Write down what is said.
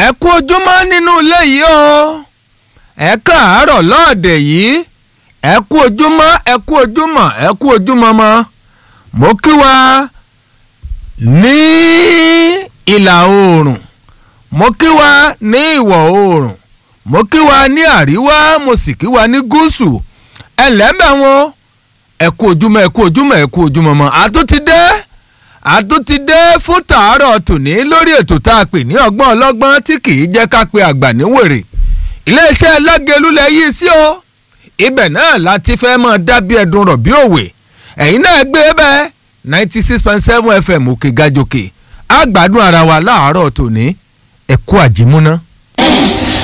ẹ kú ojúmọ́ nínú ilé yìí o ẹ káàárọ̀ lọ́ọ̀dẹ̀ yìí ẹ kú ojúmọ́ ẹ kú ojúmọ́ ẹ kú ojúmọ́ mọ́ mo kí wa ní ìlà oòrùn mo kí wa ní ìwọ̀ oòrùn mo kí wa ní àríwá mo sì kí wa ní gúúsù ẹ lẹ́mẹ̀ wọn ẹ kú ojúmọ́ ẹ kú ojúmọ́ ẹ kú ojúmọ́ mọ́ àtúntí dé àtúntí dé fún tàárọ̀ tòní lórí ètò tá a pè ní ọgbọ́n ọlọ́gbọ́n tí kì í jẹ́ ká pe àgbà ní wèrè iléeṣẹ́ lágẹ̀lúlẹ̀ yìí sí o ibẹ̀ náà láti fẹ́ mọ́ dábí ẹ̀dùn rọ̀ bí òwe ẹ̀yin náà gbé bẹ́ẹ̀ ninety six point seven fm òkè gàjòkè àgbàdùn ara wa láàárọ̀ tòní ẹ̀kú àjímúná.